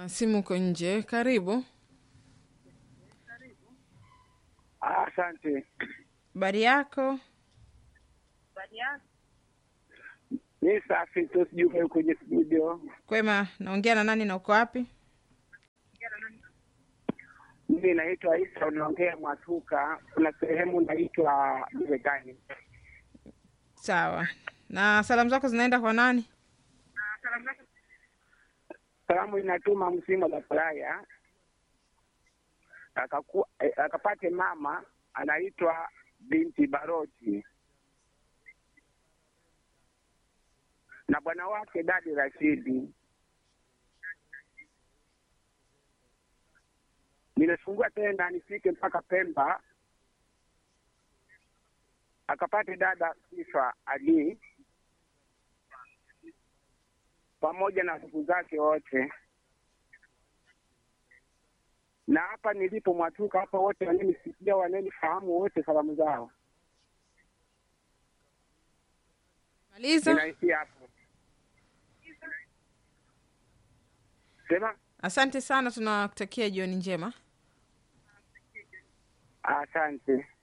simu uko nje. Karibu. Asante. Habari yako? Ni safi tu, sijui kwenye studio. Kwema. Naongea na nani na uko wapi? Mimi naitwa Isa, unaongea Mwatuka. Kuna sehemu naitwa Marekani. Sawa. Na salamu zako zinaenda kwa nani? Salamu inatuma msimo la Faraya akaku eh, akapate mama anaitwa binti Baroti na bwana wake dadi Rashidi. Nimefungua tena nifike mpaka Pemba akapate dada Sifa Ali pamoja na ndugu zake wote, na hapa nilipo Mwatuka hapa, wote wananisikia, wananifahamu wote, salamu zao Maliza. ninaishi hapo. Sema Asante sana, tunakutakia jioni njema. asante.